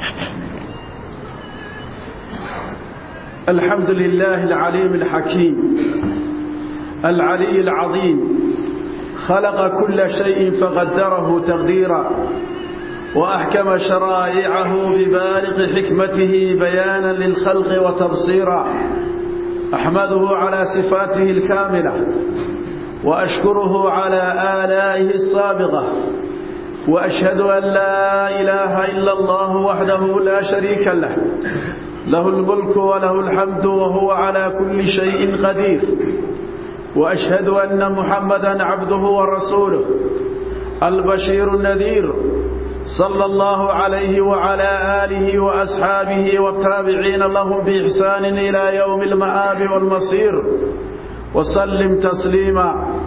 الحمد لله العليم الحكيم العلي العظيم خلق كل شيء فقدره تقديرا وأحكم شرائعه ببالغ حكمته بيانا للخلق وتبصيرا أحمده على صفاته الكاملة وأشكره على آلائه السابقة وأشهد أن لا إله إلا الله وحده لا شريك له له الملك وله الحمد وهو على كل شيء قدير وأشهد أن محمدا عبده ورسوله البشير النذير صلى الله عليه وعلى آله وأصحابه والتابعين لهم بإحسان إلى يوم المآب والمصير وسلم تسليما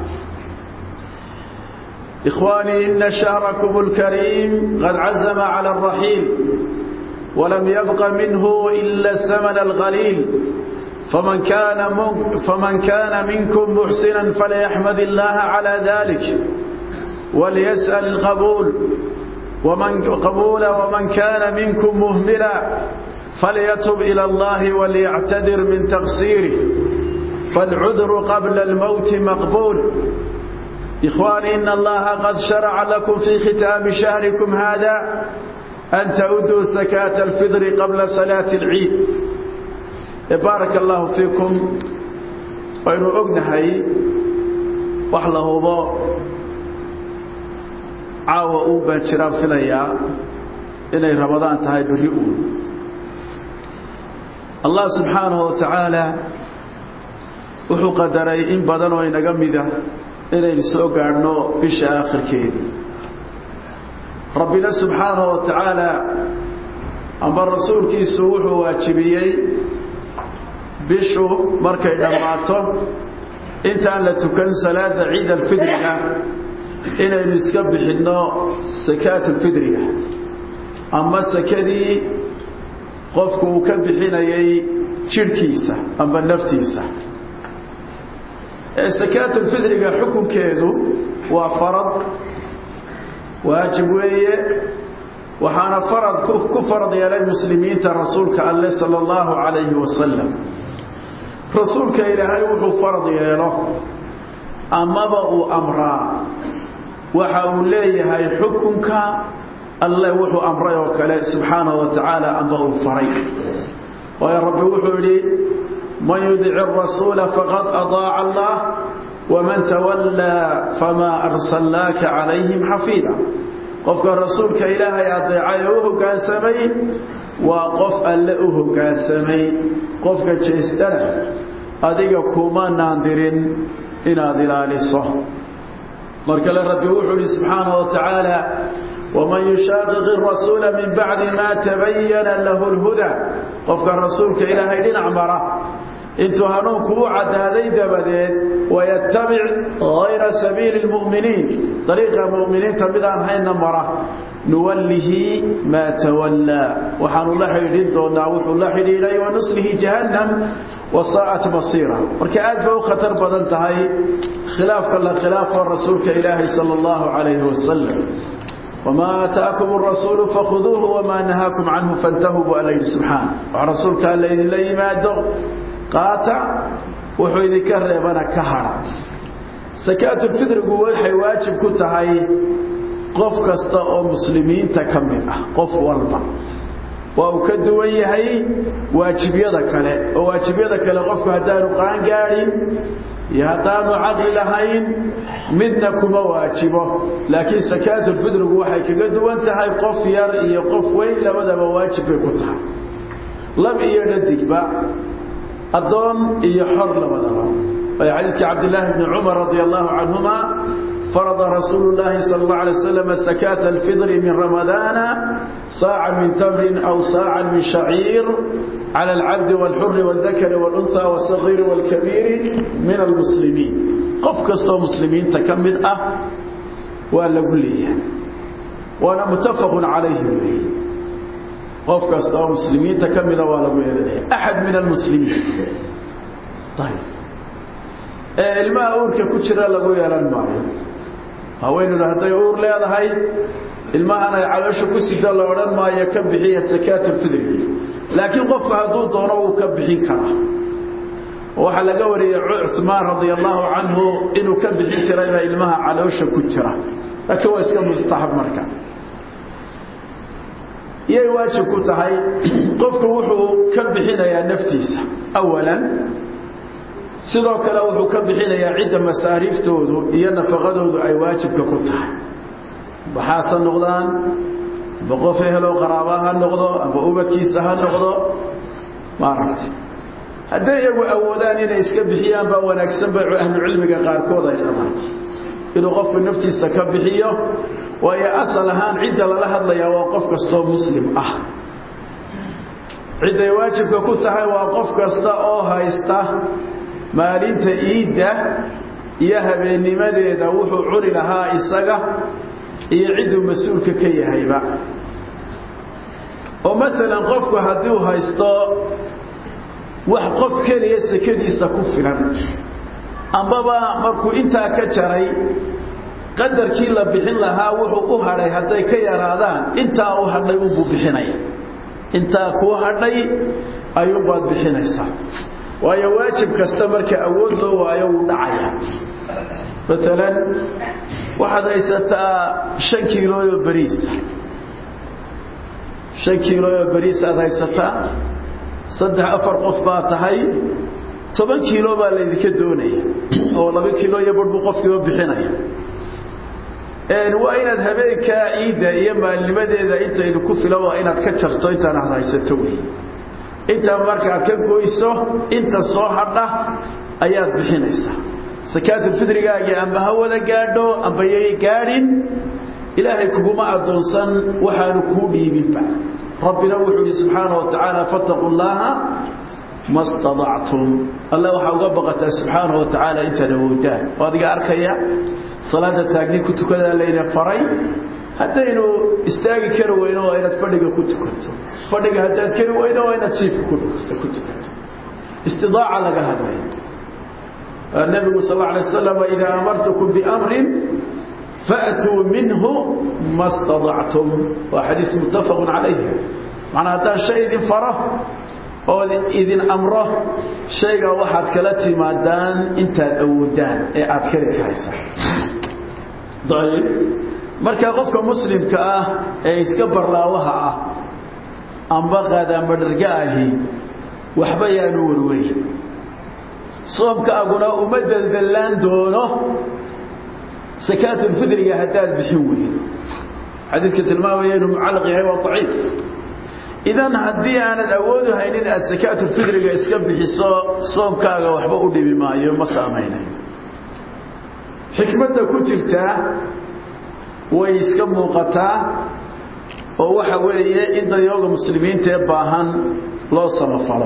إخواني إن شهركم الكريم قد عزم على الرحيل ولم يبق منه إلا الثمن الغليل فمن كان فمن كان منكم محسنا فليحمد الله على ذلك وليسأل القبول ومن قبول ومن كان منكم مهملا فليتب إلى الله وليعتذر من تقصيره فالعذر قبل الموت مقبول إخواني إن الله قد شرع لكم في ختام شهركم هذا أن تؤدوا زكاة الفطر قبل صلاة العيد بارك الله فيكم وإنه أقنهي وحله ضوء caawa uu baan jiraan filayaa inay rabadaan tahay berri uun allah subxaanahu wa tacaala wuxuu qadaray in badan oo inaga mida inaynu soo gaadhno bisha aakhirkeedii rabbina subxaanahu wa tacaala amba rasuulkiisu wuxuu waajibiyey bishu markay dhammaato intaan la tukan salaada ciid alfidriga inaynu iska bixinno sakaatulfidriga ama sakadii qofku uu ka bixinayay jidhkiisa amba naftiisa sakaatulfidriga xukunkeedu waa farad waajib weeye waxaana farad ku farad yeelay muslimiinta rasuulka alleh sala allahu calayhi wasalam rasuulka ilaahay wuxuu farad yeelo amaba uu amraa waxa uu leeyahay xukunka alle wuxuu amray oo kale subxaanahu wa tacaala amba uu faray waayo rabbi wuxuu yidhi man yudici arasuula faqad adaaca allah waman tawallaa famaa arsalnaaka calayhim xafiida qofka rasuulka ilaahay adeecay oo u hoggaansamay waa qof alle u hoggaansamay qofka jeestana adiga kuma naandirin inaad ilaaliso mar kale rabbi wuxuu ihi subxaanaه wa tacaala waman yushaaqiqi rasuula min bacdi maa tabayana lahu اlhuda qofka rasuulka ilaahay dhinac mara intuu hanuunku u caddaaday dabadeed wayatabic gayra sabiili اlmu'miniin dariiqa mu'miniinta midaan hayna mara nuwallihi maa tawallaa waxaanu la xidhiidhin doonaa wuxuu la xidhiidhay wanuslihi jahannam wasaa'at masiira marka aad bay u khatar badan tahay khilaafka la khilaafo rasuulka ilaahay sala allahu calayhi wasalam wamaa aataakum arasuulu fakhuduuhu wamaa nahaakum canhu fantahuu bu alla yidhi subxaana wax rasuulka alla idinla yimaado qaata wuxuu idinka reebana ka hadha sakaatulfidrigu waxay waajib ku tahay qof kasta oo muslimiinta ka mid ah qof walba waa uu ka duwan yahay waajibyada kale oo waajibyada kale qofku haddaanu qaangaadhin iyo haddaanu caqli lahayn midna kuma waajibo laakiin sakaatulfidrigu waxay kaga duwan tahay qof yar iyo qof weyn labadaba waajib bay ku tahay lab iyo dhadigba addoon iyo xor labadaba waayo xadiidkii cabdillaahi bni cumar radia allahu canhuma فرض رسول الله صلى الله عليه وسلم زكاة الفطر من رمضان صاعا من تمر أو صاعا من شعير على العبد والحر والذكر والأنثى والصغير والكبير من المسلمين قف كستو مسلمين تكمل أه ولا قلية وأنا متفق عليه به قف كستو مسلمين تكمل ولا قلية أحد من المسلمين طيب ilmaha uurka ku jira lagu yeelan maayo haweeneydu hadday uur leedahay ilmahan ay caloosha ku sida la odhan maayo ka bixiya sakaatulfidrigi laakiin qofku hadduu doono wuu ka bixin karaa waxaa laga wariyey cumaan radia allahu canhu inuu ka bixin jirayba ilmaha caloosha ku jira laakiin waa iska mustaxab marka iyay waajib ku tahay qofku wuxuu ka bixinayaa naftiisa awalan sidoo kale wuxuu ka bixinayaa cidda masaariiftoodu iyo nafaqadoodu ay waajibka ku tahay baxaasa noqdaan amba qof eheloo qaraaba ha noqdo amba ubadkiisa ha noqdo maaragtay hadday iyagu awoodaan inay iska bixiyaan baa wanaagsan bay ahlucilmiga qaarkood ay qabaan inuu qofku naftiisa ka bixiyo waayo asal ahaan cidda lala hadlayaa waa qof kastoo muslim ah cidday waajibka ku tahay waa qof kasta oo haysta maalinta iidda iyo habeennimadeeda wuxuu cuni lahaa isaga iyo cidduu mas-uulka ka yahayba oo maalan qofku hadduu haysto wax qof keliya sekadiisa ku filan ambaba markuu intaa ka jaray qadarkii la bixin lahaa wuxuu u hadhay hadday ka yaraadaan intaa u hadhay unbuu bixinaya intaa kuu hadhay ayuunbaad bixinaysaa waayo waajib kasta marka awood loo waayo wuu dhacaya maalan waxaad haysataa shan kiilooyo beriisa shan kiilooyo beriis aad haysataa saddex afar qof baa tahay toban kiilo baa laydinka doonaya oo laba kiilo iyo bar buu qofkiiba bixinaya waa inaad habeenkaa ciidda iyo maalnimadeeda intaydu ku filan waa inaad ka jarto intaan aad haysato wey intaa markaa ka goyso inta soo hadha ayaad bixinaysaa sakaatulfidrigaagii amba ha wada gaadho amba yay gaadhin ilaahay kuguma addoonsan waxaanu kuu dhiibinba rabbina wuxuu yihi subxaana wa tacaala fattaquu llaaha ma staطactum alle waxaa uga baqataa subxaana wa tacaala intaad awoodaan oo adiga arkaya salaada taagni ku tukadaa layna faray haddaynu istaagi kari weyno waa inaad fadhiga ku tukato fadhiga haddaad kari weyno waa inaad jiifka ku tukato istidaaca laga hadlay nebigu sal lla alay wasalam idaa amartukum biamrin faatuu minhu ma staطactum waa xadiis muttafaqu calayh macnaa haddaan shay idin faro oo idin amro shaygaa waxaad kala timaadaan intaad awoodaan ee aad kari karaysaan ayb marka qofka muslimka ah ee iska barlaawaha ah amba qaadaanbadharga ahi waxba yaanu warwarin soomkaaguna uma deldallaan doono sakaatulfidriga haddaad bixin weydo xadiidka tilmaamaya inuu mucallaq yahay waa daciif idan haddii aanad awoodu haynin aad sakaatulfidriga iska bixiso soomkaaga waxba u dhibi maayo ma saamaynayo xikmadda ku jirtaa way iska muuqataa oo waxa weeye in dayooga muslimiinta ee baahan loo samafalo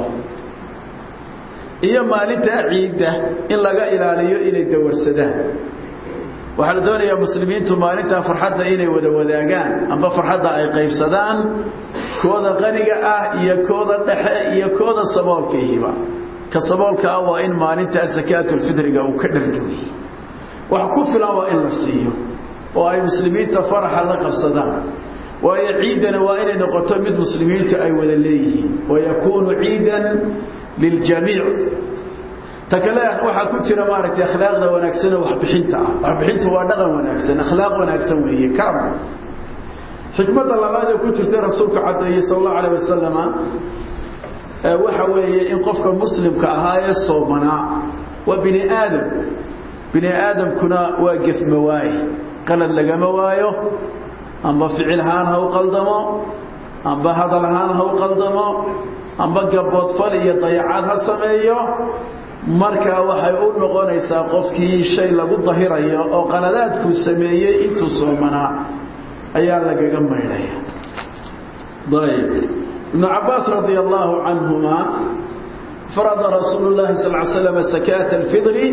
iyo maalintaa ciidda in laga ilaaliyo inay dawarsadaan waxaa la doonayaa muslimiintu maalintaa farxadda inay wada wadaagaan amba farxadda ay qaybsadaan kooda qaniga ah iyo kooda dhexe iyo kooda saboolkaihiba ka saboolka ah waa in maalintaa sakaatulfidriga uu ka dhargowiyey wax ku filan waa in la siiyo oo ay muslimiinta faraxa la qabsadaan waayo ciiddana waa inay noqoto mid muslimiintu ay wada leeyihiin wayakuunu ciidan liljamiic ta kale waxaa ku jira maaragtay akhlaaqda wanaagsanee waxbixinta ah waxbixintu waa dhaqan wanaagsan akhlaaq wanaagsan weeye karam xikmadda labaad ee ku jirta rasuulku caddeeyey sal allahu alayh wasalama waxa weeye in qofka muslimka ahaa ee soomanaa waa bini aadam bini aadamkuna waa gefma waaye qalad lagama waayo amba ficil ahaan ha u qaldamo amba hadal ahaan ha u qaldamo amba gaboodfal iyo dayacaad ha sameeyo markaa waxay u noqonaysaa qofkii shay lagu dahirayo oo qaladaadkuu sameeyey intuu soomanaa ayaa lagaga maydhaya ayb ibnu cabaas radia allahu canhuma farada rasuulu llahi sal l slam sakaata alfidri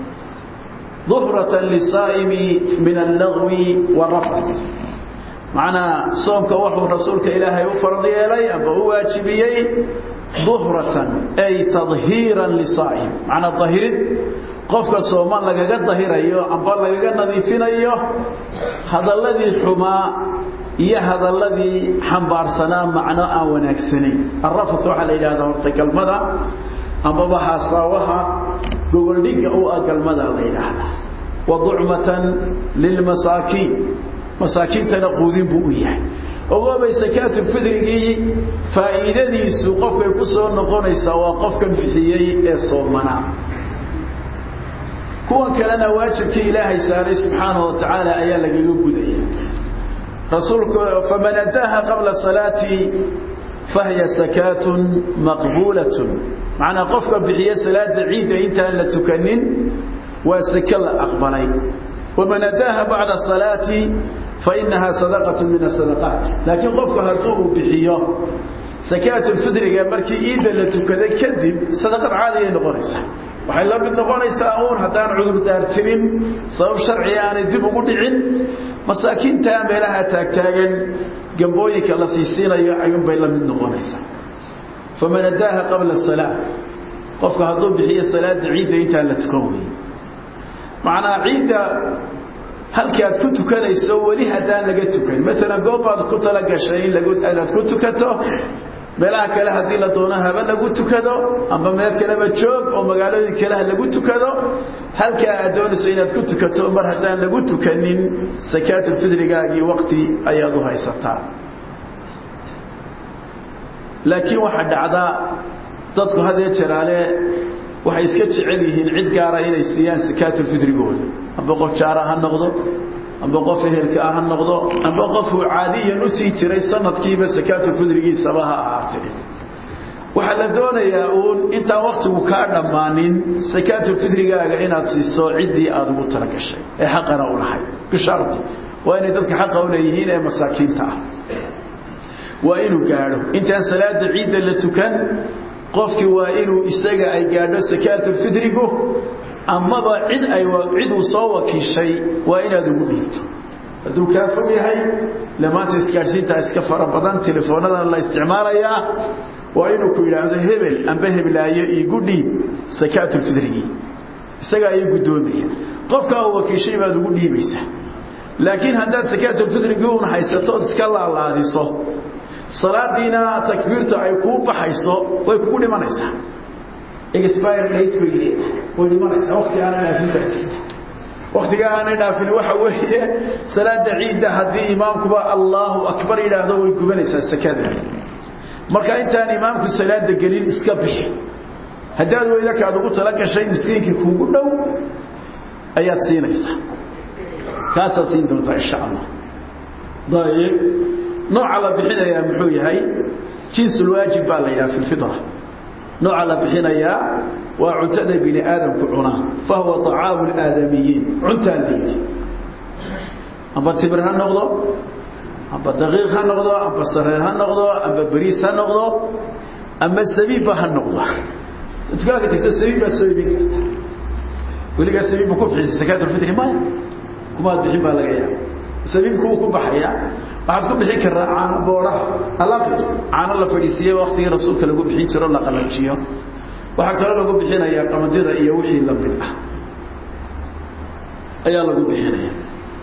duhrata lisaa'imi min allagwi warafat macnaa soomka wuxuu rasuulka ilaahay u farad yeelay amba u waajibiyey duhratan ay tadhiiran lisaa'im macnaa dahirid qofka sooman lagaga dahirayo amba lagaga nadiifinayo hadalladii xumaa iyo hadalladii xambaarsanaa macno aan wanaagsanayn arrafat waxaa la yidhahdaa horta galmada amaba haasaawaha gogoldhigga u ah galmada la yidhaahdaa wa ducmatan lilmasaakiin masaakiintana quudin buu u yahay ogoobay sakaatulfidrigii faa'iidadiisu qofkay ku soo noqonaysaa waa qofkan bixiyey ee soomanaa kuwan kalena waajibkii ilaahay saaray subxaanahu wa tacaala ayaa lagaga gudaya rasuulku faman addaaha qabla salaati fahiya sakaatun maqbuulatun macnaa qofka bixiya salaada ciidda intaan la tukanin waa sake la aqbalay waman addaaha bacda salaati fainahaa sadaqatu min asadaqaat laakiin qofku hadduu uu bixiyo sakaatulfidriga markii ciidda la tukada kadib sadaqad caadiyay noqonaysaa waxay la mid noqonaysaa uun haddaan cudurdaar jirin sabab sharciga aanay dib ugu dhicin masaakiinta meelaha taagtaagan gambooyinka la siisiinayo ayuunbay la mid noqonaysaa faman addaaha qabla salaa qofka hadduu bixiyo salaada ciidda intaan la tukan weeye macnaa ciidda halkii aad ku tukanayso weli haddaan laga tukan maalan goobaad ku tala gashay in inaad ku tukato meelaha kale haddii la doono haba lagu tukado amba meel kaleba joog oo magaalooyin kale ha lagu tukado halkaa aad doonayso inaad ku tukato mar haddaan lagu tukanin sakaatulfidrigaagii waqti ayaad u haysataa laakiin waxaa dhacdaa dadku hadee jeraale waxay iska jecel yihiin cid gaara inay siiyaan sakaatulfidrigooda amba qof jaara ha noqdo amba qof ehelka ah ha noqdo amba qofuu caadiyan u sii jiray sanadkiiba sakaatulfidrigiisaba ha ahaatee waxaa la doonayaa uun intaan waktigu kaa dhammaanin sakaatulfidrigaaga inaad siiso ciddii aada ugu tala gashay ee xaqana u lahay bisharti waa inay dadka xaqa u leeyihiin ee masaakiinta ah waa inuu gaadho intaan salaada ciidda la tukan qofkii waa inuu isaga ay gaadho sakaatulfidrigu amaba cid ay cid uu soo wakiishay waa inaad ugu dhiibto hadduu kaa fog yahay le maanta isgaadhsiintaa iska fara badan telefoonadana la isticmaalayaa waa inuu ku yidhaahdo hebel amba heblaayo iigu dhiib sakaatulfidrigii isagaa ii guddoomaya qofkaa uu wakiishay baad ugu dhiibaysaa laakiin haddaad sakaatulfidrigii un haysatood iska laalaadiso salaadiina takbiirta ay kuu baxayso way kugu dhimanaysaa expire date bay leedahay way dhimanaysaa waqti aanay dhaafin baa jirta waqtiga aanay dhaafin waxa weeye salaada ciidda haddii imaamkuba allahu akbar yidhaahdo way gubanaysaa sakada marka intaan imaamku salaada gelin iska bixi haddaad weyda kaad ugu tala gashay miskiinkii kuugu dhow ayaad siinaysaa kaasaad siin doontaa insha allah dayib nooca la bixinayaa muxuu yahay jinsulwaajib baa la yidhaha fi lfitra nooca la bixinayaa waa cuntada bini aadamku cunaa fahuwa طacaamu اlaadamiyiin cuntaa layidhi amba timir ha noqdo amba daqiiq ha noqdo amba sareer ha noqdo amba beriis ha noqdo amba sabiibba ha noqdo dukaanka tagta sabiib baad soo iibin kartaa weligaa sabiibba ku bixisa sakaatulfitri maya kumaad bixin baa laga yaaba sabiibkuwuu ku baxaya waxaad ku bixin kartaa caano booraha alaqi caano la fadhiisiiye waktigii rasuulka lagu bixin jiro la qalajiyo waxaa kaloo lagu bixinayaa qamadida iyo wixii la mid ah ayaa lagu bixinaya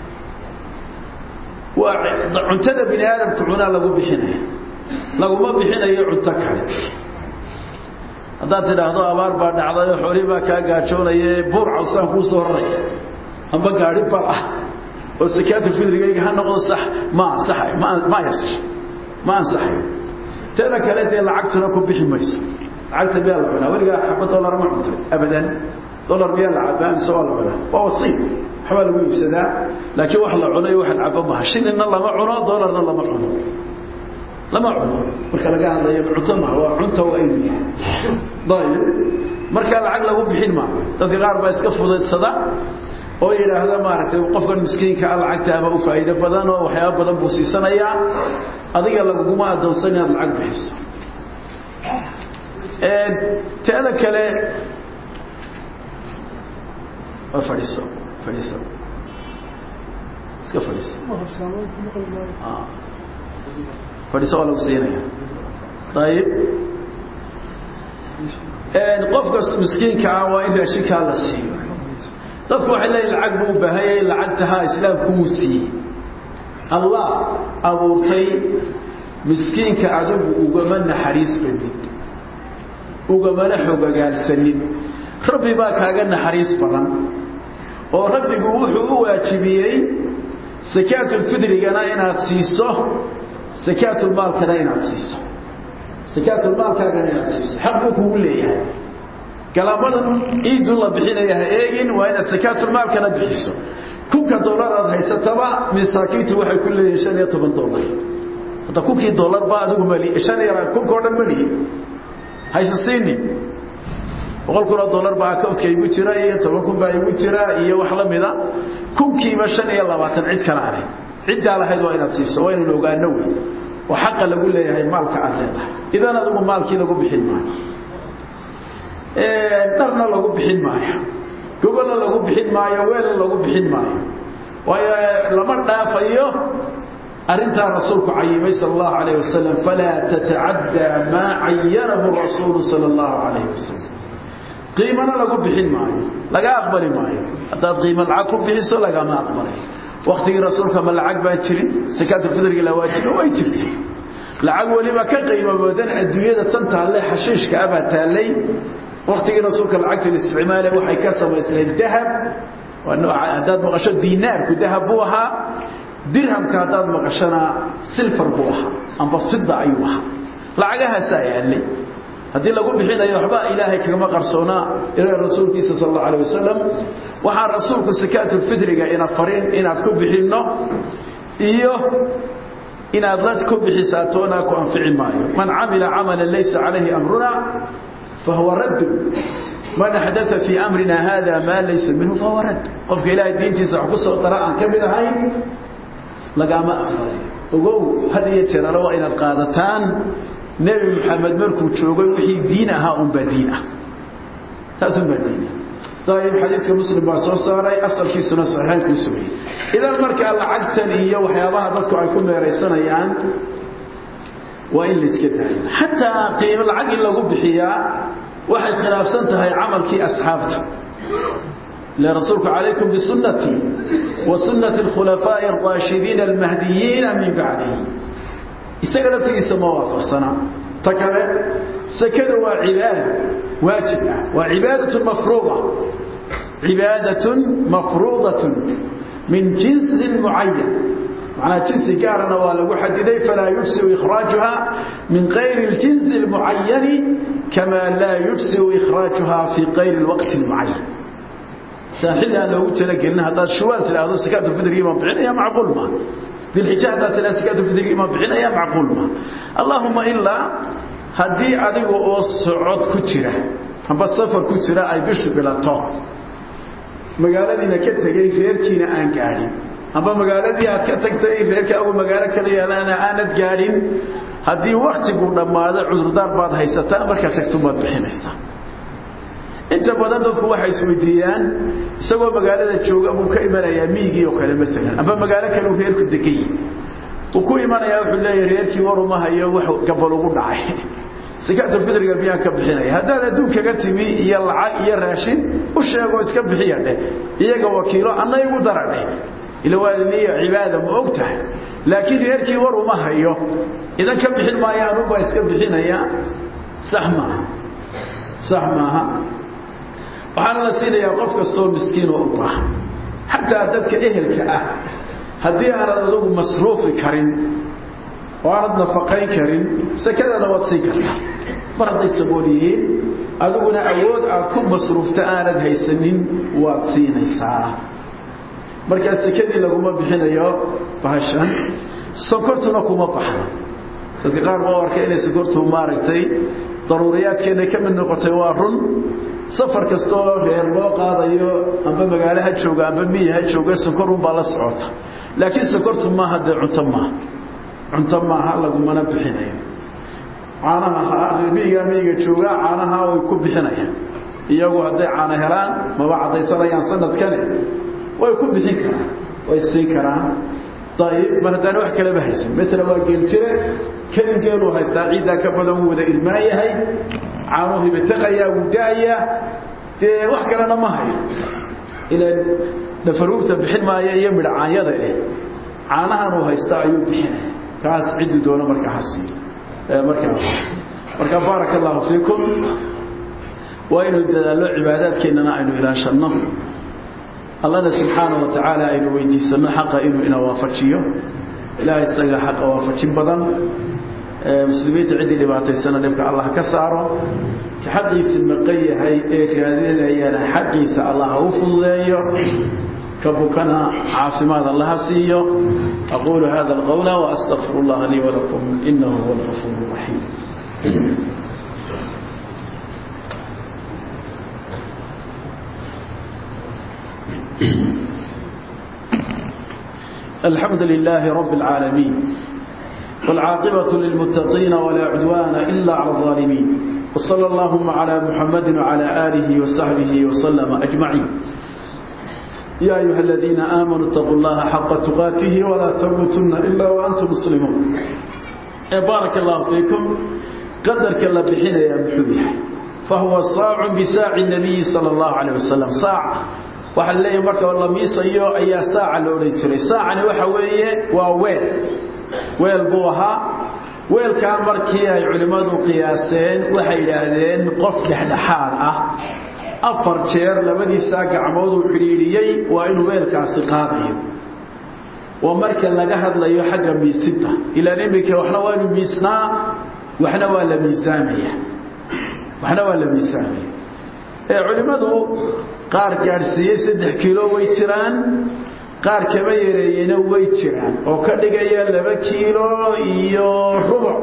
waa cuntada bini aadamku cunaa lagu bixinaya laguma bixinayo cunto kale haddaad tidhaahdo abaar baa dhacday oo xoolii baa kaa gaajoonaye buur cawsaan kuu soo raraya amba gaari bar ah oo sakaatulfidrigayga ha noqdo sax ma ansaxayo ma ma yasax ma ansaxayo teeda kale dee lacagtuna ku bixi mayso lacagta miyaa la cunaa weligaa xaba dollar ma cuntay abadan dollar miyaa la cabaa mise waa la cunaa waa wasiib waxbaa lagu iibsadaa laakiin wax la cuno iyo wax la cabo maha shilinna lama cuno dollarna lama cuno lama cuno marka laga hadlayo cunto maha waa cunta waa inuu yahay dayib markaa lacag lagu bixin maa dadka qaar baa iska fudaysada oo yidhaahda maaragtay qofkan miskiinka a lacagta ama u faa'iido badan oo waxyaaba badan buu siisanayaa adiga laguguma adoonsan inaad lacag bixiso teeda kale waa fadhiiso fadhiiso iska fadhiiso fadhiiso waa lagu siinaya ayib qofka miskiinka ah waa in raashinkaa la siiyo dadku waxay leeyihin lacag buu u baahanyay lacagtaha islaamku wuu siiyey allah abuurtay miskiinka adigu ugama naxariis badid ugamana xogagaalsanin rabbi baa kaaga naxariis badan oo rabbigu wuxuu u waajibiyey sakaatulfidrigana inaad siiso sakaatulmaalkana inaad siiso sakaatulmaalkaagana inaad siiso xaq buu kugu leeyahay galaabadan ciidun la bixinaya ha eegin waa inaad sakaatulmaalkana bixiso kunka dollar aad haysataba masaakiintu waxay ku leeyihin shan iyo toban dollar hadda kunkii dollar ba adigu mali shan iyo kunkao dhan mali hayse siini boqol kun oo dollar baa accountka igu jira iyo toban kun baa igu jira iyo wax la mida kunkiiba shan iyo labaatan cid kala ahay ciddaa lahayd waa inaad siiso waa inaynu ogaano wey oo xaqa lagu leeyahay maalka aad leedahay idan adigu maalkii lagu bixin maayo dharna lagu bixin maayo gogolna lagu bixin maayo weelna lagu bixin maayo waayo lama dhaafayo arintaa rasuulku cayimay sal allahu alayh wasalam falaa tatacaddaa maa cayanahu rasuulu sal allahu alayh wasalam qiimana lagu bixin maayo laga aqbali maayo haddaad qiimo lacag ku bixiso lagama aqbalay waktigii rasuulka ma lacag baan jirin sakaatulfidriga la waajiba way jirtay lacag weliba ka qiimo badan adduunyada tan taalle xashiishka abaa taallay waktigii rasuulka lacagta isticmaale waxay ka samaysnayd dahab haddaad maqasho diinaarku dahab buu ahaa dirhamka haddaad maqashona silfar buu ahaa amba fida ayuu ahaa lacagahaasaa yaallay haddii lagu bixinayo waxba ilaahay kagama qarsoonaa ilaa rasuulkiisa sal allahu alayh wasalam waxaa rasuulku sakaatulfidriga ina farin inaad ku bixinno iyo inaad la ku bixisaa toona ku anfici maayo man camila camalan laysa calayhi amruna fahuwa raddu man axdaa fii amrina hada maa laysa minhu fahuwa radd qofka ilaahay diintiisa wax ku soo dara aan ka mid ahayn lagama aqbalay ogow had iyo jeerale waa inaad qaadataan nebi moxamed markuu joogay wixii diin ahaa unbaa diin ah taas unbaa diin ah ayib xadiiska muslim baa soo saaray asalkiisuna saxiixayn kuu sugayay idan markaa lacagtan iyo waxyaabaha dadku ay ku meeraysanayaan waa in layska daayo xataa qiimo lacag in lagu bixiyaa waxay khilaafsan tahay camalkii asxaabta ile rasuulku calaykum bisunnatii wa sunnati alkhulafaa'i alraashidiina almahdiyiina min bacdihi isaga laftigiisa ma waafaqsana ta kale sakadu waa cibaada waajib ah waa cibaadatun mafruuda cibaadatun mafruudatun min jinsin mucayan macnaa jinsi gaarana waa lagu xadiday falaa yujsiu ikhraajuha min kayri اljinsi اlmucayani kama laa yujsiu ikhraajuha fii kayri اlwaqti اlmucayan saan xilli aan loogu talagelin haddaad shuwaal tidhaahdo sakaatulfidrigii baan bixinaya macquul ma dilxija haddaad tidhahdo sakaatulfidrigii baan bixinaya macquul ma allahuma ilaa haddii adiga oo socod ku jira amba safar ku jira ay bishu bilato magaaladiina ka tegey reerkiina aan gaadhin amba magaaladii aad ka tagtay reerkaagu magaalo kala yaalaana aanad gaadhin haddii waktigu dhammaado cudurdaar baad haysataa markaad tagto baad bixinaysaa inta badan dadku waxay isweydiiyaan isagoo magaalada jooga buu ka imanayaa miigii oo kale maalan amba magaalo kale uu reerku degan yahi uu ku imanayaa wuxuu leeyahay reerkii waruma hayo wax gabal ugu dhacay sakaatulfidriga miyaan ka bixinaya haddaad adduunkaga timi iyo lacag iyo raashin u sheegoo iska bixiya dheh iyaga wakiilo anna igu dara dheh ila waa niya cibaada ma og tahay laakiin reerkii war uma hayo idan ka bixin maayo anubaa iska bixinaya sax maaha sax maaha waxaana la siinayaa qof kastoo miskiinoo u baahan xataa dadka ehelka ah haddii aanad adugu masruufi karin oo aanad nafaqayn karin sakadana waad siin kartaa mar hadday sabool yihiin adiguna awood aad ku masruufta aanad haysanin waad siinaysaa markaa sekadii laguma bixinayo bahashan sonkortuna kuma baxno dadka qaar baa arkay inay sonkortu maaragtay daruuriyaadkeena ka mid noqotay waa run safar kastaoo reer loo qaadayo amba magaalo ha jooga amba miyi ha jooga sonkorun baa la socota laakiin sonkortu maaha dee cunto maaha cunto maaha lagumana bixinayo caanaha miyigaa miyiga jooga caanaha way ku bixinayaan iyagu hadday caano helaan maba caddaysanayaan sanadkane way ku bixin karaan way siin karaan ayib mar haddaana wax kaleba haysan matala waa geeljire kadin geeluu haystaa ciiddaa ka badan wuu wada irmaan yahay caanuhu hibataqayaa wuu da'ayaa dee wax kalena ma hayo ilan dhafaruurta bixin maaya iyo midhacaanyada eh caanahan uu haysta ayuu bixinaya kaas cidduu doono markaa ha siiyo markaa marka baaraka allahu fiikum waa inuu dadaallo cibaadaadkeennana aynu ilaashanno allana subxaanaه wa tacaala aynu weydiisanno xaqa inuu ina waafajiyo ilahay isaga xaqa waafajin badan muslimiinta ciddii dhibaataysana dhibka allah ka saaro ka xaqiisi maqan yahay ee raadinayana xaqiisa allah ha u fududeeyo ka bukana caafimaad allaha siiyo aquulu hada اlqowla waastaqfir اllaha lii walakum inahu huwa اlgafuur الraxiim الحمد لله رب العالمين والعاقبة للمتقين ولا عدوان إلا على الظالمين وصلى اللهم على محمد وعلى آله وصحبه وسلم أجمعين يا أيها الذين آمنوا اتقوا الله حق تقاته ولا تموتن إلا وأنتم مسلمون بارك الله فيكم قدر كلا بحين يا محوية فهو صاع بساع النبي صلى الله عليه وسلم صاع waxaa leeyahay marka la miisayo ayaa saaca la odhan jiray saacani waxa weeye waa weel weel buu ahaa weelkaa markii ay culimmadu qiyaaseen waxay yidhaahdeen qof dhexdhexaad ah afar jeer labadiisaa gacmood uu xidhiidhiyey waa inuu weelkaasi qaadayo waa marka laga hadlayo xagga miisidda ilaan iminka waxna waa inu miisnaa waxna waa la miisaamaya waxna waa la miisaamaya ee culimmadu qaar gaadhsiiyey saddex kiilo way jiraan qaar kama yareeyeyna way jiraan oo ka dhigaya laba kiilo iyo rubuc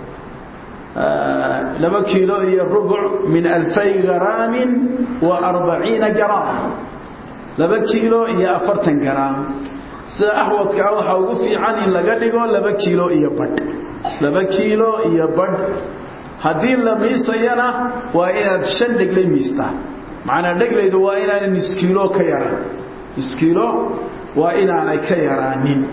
laba kiilo iyo rubuc min alfay garaamin wa arbaciina garaam laba kiilo iyo afartan garaam sida axwadkaa waxaa ugu fiican in laga dhigo laba kiilo iyo badh laba kiilo iyo badh haddii la miisayana waa inaad shan dheglay miistaa macnaa dheglaydu waa inaanay niskiilo ka yaraan niskiilo waa inaanay ka yaraanin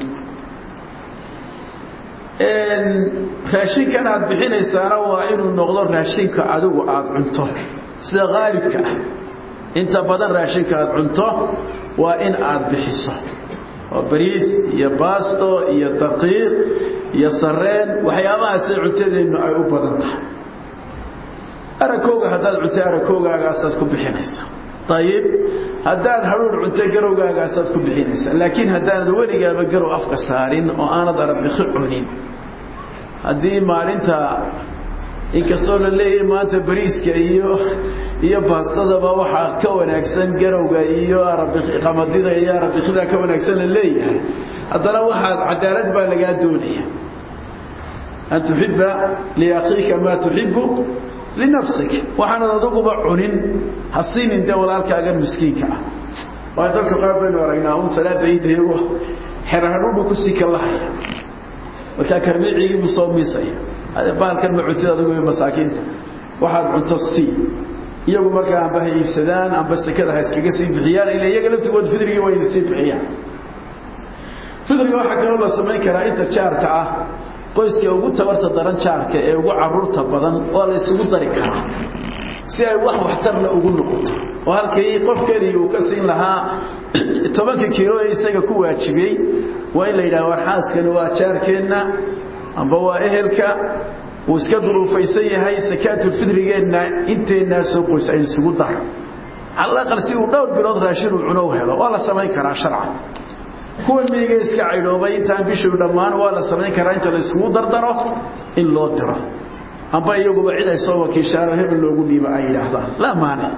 raashinkan aad bixinaysaana waa inuu noqdo raashinka adigu aada cunto sida qaalibka ah inta badan raashinka aada cunto waa in aada bixiso oo bariis iyo baasto iyo daqiiq iyo sareen waxyaabahaasay cuntadeennu ay u badan tahay arakooga haddaad cunto arakoogaagaasaad ku bixinaysaa ayib haddaad hadhuur cunto garowgaagaasaad ku bixinaysaa laakiin haddaanad weligaaba garow afka saarin oo aanad arabiki cunin haddii maalinta inkastoo la leeyahay maanta bariiska iyo iyo baastadaba waxaa ka wanaagsan garowga iyo qamadida iyo arabikida ka wanaagsan la leeyahay haddana waxaad cadaalad baa lagaa doonaya an tuxiba liakhiika maa tuxibu linafsik waxaanad aduguba cunin ha siinin dee walaalkaagan miskiinka ah waayo dadka qaar baynu aragnaa un salaada iida iyagoo xerahadhuudhu kusii kalahaya markaa karmicigiibuu soo miisaya baalkan ma cuntid adigu masaakiinta waxaad cunto sii iyagu markaa amba ha iibsadaan amba sekada ha iskaga sii bixiyaan ila iyaga laftigood fidrigii wayna sii bixiyaan fidriga waxaa kaloo la samayn karaa inta jaarka ah qoyska ugu tabarta daran jaarka ee ugu caruurta badan waa la isugu dari karaa si ay wax waxtarna ugu noqoto oo halkii qof keliya uu ka siin lahaa tobanka kiilo ee isaga ku waajibiyey waa in la yidhaha war xaaskani waa jaarkeenna amba waa ehelka uu iska duruufaysan yahay sakaatulfidrigeenna inteennaasoo qoys ay isugu daro calaqal si uu dhowr bilood raashin uu cuno u helo waa la samayn karaa sharcan kuwa miyiga iska caydhoobay intaan bishuu dhammaan waa la samayn karaa inta la iskugu dardaro in loo diro amba iyaguba cid ay soo wakiishaan oo hebel loogu dhiiba ay yidhaahdaan laa maanic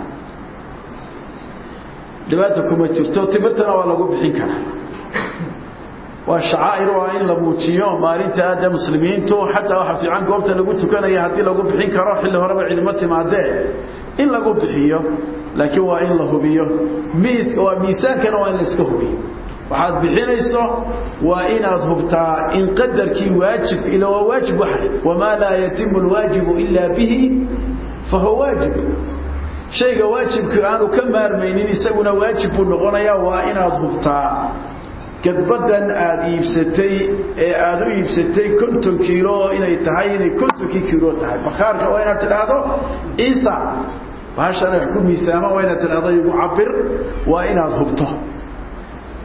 dhibaata kuma jirto timirtana waa lagu bixin karaa waa shacaa'ir waa in la muujiyo maalinta aada muslimiintu xataa waxa fiican goobta lagu tukanaya haddii lagu bixin karo xilli horeba cidimo timaadee in lagu bixiyo laakiin waa in la hubiyo miiska waa miisaankana waa in la iska hubiyo waxaad bixinayso waa inaad hubtaa in qadarkii waajib ila waa waajib waxay wamaa laa yatimu alwaajibu ilaa bihi fahuwa waajib shayga waajibka aanu ka maarmaynin isaguna waajib buu noqonayaa waa inaad hubtaa gadbadan aada iibsatay ee aada u iibsatay konton kiilo inay tahay inay kontonkii kiilo tahay bakhaarka waa inaad tidhaahdo ciisa bahashan wax ku miisaama waa inaad tidhaahdo igu cabir waa inaad hubto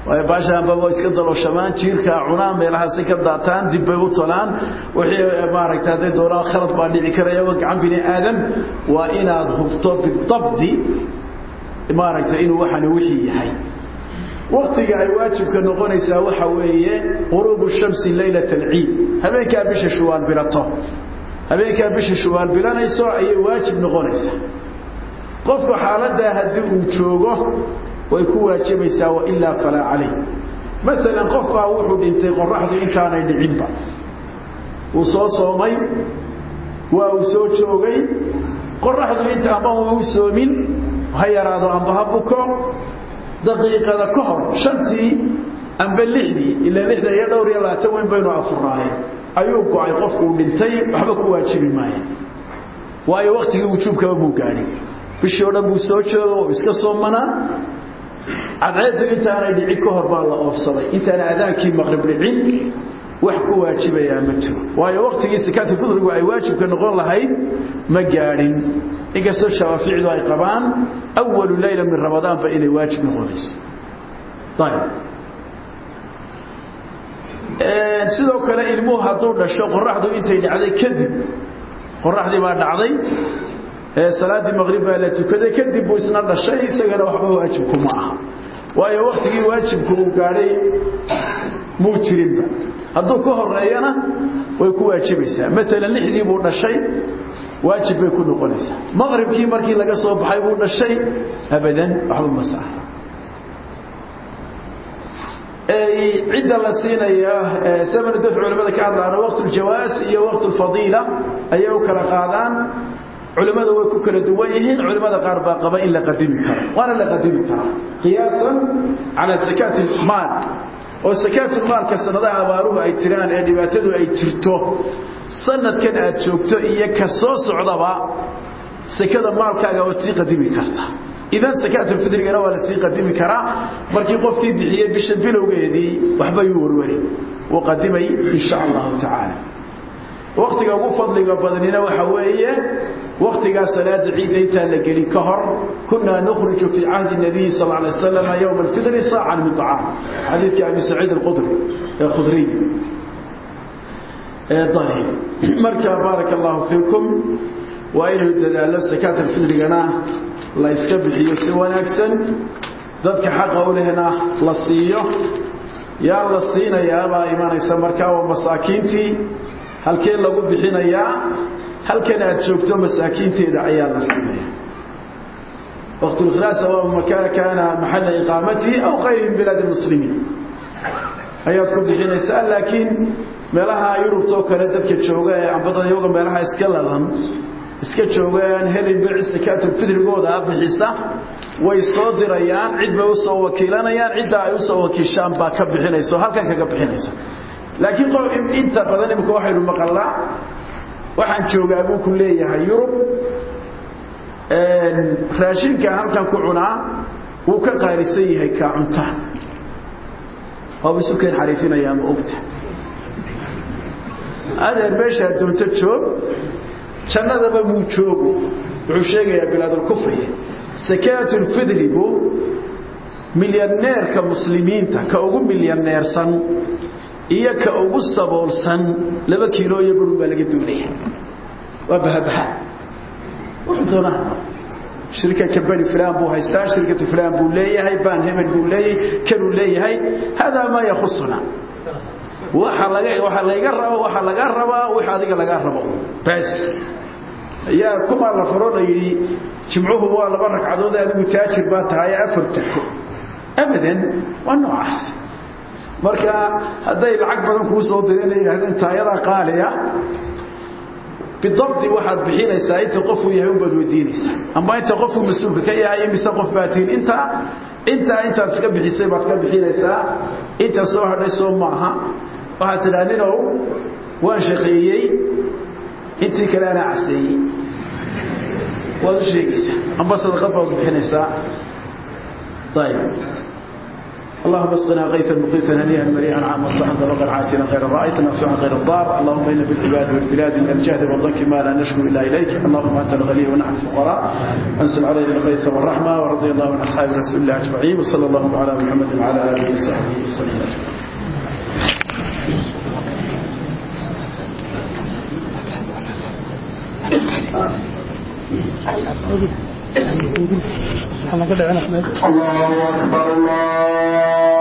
waayo baashaanbaba iska dalooshamaan jiirkaa cunaan meelahaasi ka daataan dib bay u talaan wixii maaragta hadday doonaan khalad baa dhici karaya waa gacan bini aadam waa inaad hubto bidabdi maaragta inuu waxani wixii yahay waktiga ay waajibka noqonaysaa waxa weeye quruubu shamsi laylat alciid habeenkaa bisha shuwaal bilato habeenkaa bisha shuwaal bilanayso ayay waajib noqonaysaa qofku xaaladaa haddii uu joogo way ku waajibaysaa wailaa falaa calayh maalan qof baa wuxuu dhintay qoraxdu intaanay dhicinba uu soo soomay waa uu soo joogay qoraxdu inta amba u soomin ha yaraado amba ha buko daqiiqada ka hor shantii amba lixdii ilaa lixda iyo dhowr iyo labaatan weyn baynu afuraaye ayuu go-ay qofku uu dhintay waxba ku waajibi maayo waayo waktigii wujuubkaba muu gaadhin bishii o dhan buu soo jooga oo iska soomanaa cadceeddu intaanay dhicin ka hor baa la oofsaday intaana adaankii maqrib dhicin wax ku waajibayaa ma jiro waayo waktigii sakaatulfidrigu ay waajibka noqon lahayd ma gaadhin inkastoo shawaaficdu ay qabaan awalu layla min ramadaanba inay waajib noqonayso ayb sidoo kale ilmuhu hadduu dhasho qoraxdu intay dhacday kadib qoraxdii baa dhacday salaaddii maqrib baa la tukaday kadib buu isna dhashay isagana waxba waajibku ma aha waayo waktigii waajibku uu gaadhay muu jirinba hadduu ka horeeyana way ku waajibaysaa maalan lixdii buu dhashay waajib bay ku noqonaysaa maqribkii markii laga soo baxay buu dhashay abadan waxba ma saara cidda la siinaya samanu dafci culamada ka hadlaana waqt ljawaas iyo waqt lfadiila ayay u kala qaadaan culimmadu way ku kala duwan yihiin culimmada qaar baa qaba in la qadimi karo waana la qadimi karaa qiyaasan cala zakaati maal oo sakaatulmaalka sanadaha abaaruhu ay tiraan ee dhibaatadu ay jirto sanadkan aad joogto iyo ka soo socdaba sekada maalkaaga waad sii qadimi kartaa idan sakaatulfidrigana waa la sii qadimi karaa markii qofkii bixiyey bisha bilowgeedii waxba yuu warwari wuu qadimay insha allahu tacaala waktiga ugu fadliga badnina waxa weeye waktigaa salaada ciidda intaan la gelin ka hor kunaa nukhriju fii cahdi nabiyi sal alay wasalam yowma alfidri saacan min acaam xadiidka abi saciid alqudri ee khudriy ayb marka baaraka allahu fiikum waa inuu dadaalo sakaat alfidrigana la yska bixiyo si wanaagsan dadka xaqa u lehna la siiyo yaa la siinayaabaa imanaysa markaa waa masaakiintii halkee lagu bixinayaa halkan aad joogto masaakiinteeda ayaa la siinaya waqt اlkhilaas sawa kaana maxala iqaamatihi aw kayri min bilaad اmuslimiin ayaad ku bixinaysaa laakiin meelaha yurubtoo kale dadka jooga ee ambadada iyaga meelaha iska ladan iska jooga aan helin bec sakaatulfidrigooda bixisa way soo dirayaan cid bay usoo wakiilanayaan cidda ay usoo wakiishaan baa ka bixinaysa oo halkan kaga bixinaysa laakiin inta badan imika waxaynu maqalnaa waxaan joogaa buu ku leeyahay yurub raashinka halkan ku cunaa wuu ka qaalisan yahay kaa cuntaan waaba isu keen xariifinayaa ma ogta adeer meeshaa doonto joog jannadaba muu joogo wuxuu sheegayaa bilaadulkufri sakaatulfidrigu milyaneerka muslimiinta ka ugu milyaneersan iyo ka ugu saboolsan laba kiilo iyo barun baa laga doonaya waa bahabaha wuxuu doonaa shirkaka bani fulan buu haystaa shirkatu fulan buu leeyahay baan hebel buu leeyahay kanuu leeyahay haadaa maa yakhusuna waxa laga waxa layga rabo waxa laga rabaa wix adiga laga rabo bas yaa kuma la faro la yidhi jimcuhu waa laba ragcadood adigu taajir baa tahay afar tuko abadan waa noocaas marka hadday lacag badan kuu soo direen la yidhahdeen taayadaa qaaliya bidabdi waxaad bixinaysaa inta qofuu yahay unbaad weydiinaysaa ama inta qofuu mas-uulka ka yahay imise qof baa tihin intaa intaa intaad iska bixisay baad ka bixinaysaa inta soo hadhay soo maaha waxaad tidhaha ninow waan shaqeeyey intii kale anaa caseeyey waad u sheegaysaa amba sadaqad baad bixinaysaa ayb اللهم اسقنا غيثا مقيتا هنيئا مريئا عاما صحا طبقا عاجلا غير رائد نافعا غير الضار اللهم ان بالعباد والبلاد من الجهد والضنك ما لا نشكو الا اليك اللهم انت الغني ونحن الفقراء انزل علينا الغيث والرحمه ورضي الله عن اصحاب رسول الله اجمعين وصلى الله على محمد وعلى اله وصحبه وسلم الله أكبر الله